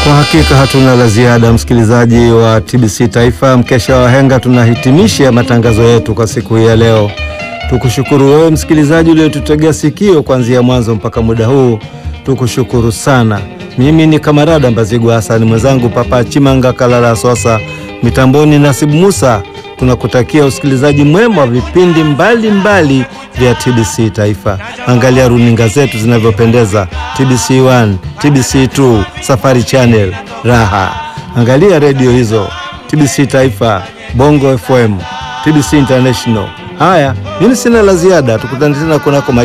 Kwa hakika hatuna la ziada, msikilizaji wa TBC Taifa, mkesha wa wahenga, tunahitimisha matangazo yetu kwa siku hii ya leo. Tukushukuru wewe msikilizaji uliotutegea sikio kuanzia mwanzo mpaka muda huu, tukushukuru sana. Mimi ni Kamarada Mbazigwa Hasani, mwenzangu Papa Chimanga Kalala Sosa, mitamboni Nasibu Musa. Tunakutakia usikilizaji mwema wa vipindi mbalimbali vya TBC Taifa. Angalia runinga zetu zinavyopendeza, TBC 1, TBC 2, Safari Channel, Raha. Angalia redio hizo, TBC Taifa, Bongo FM, TBC International. Haya, mimi sina la ziada, tukutane tena kunako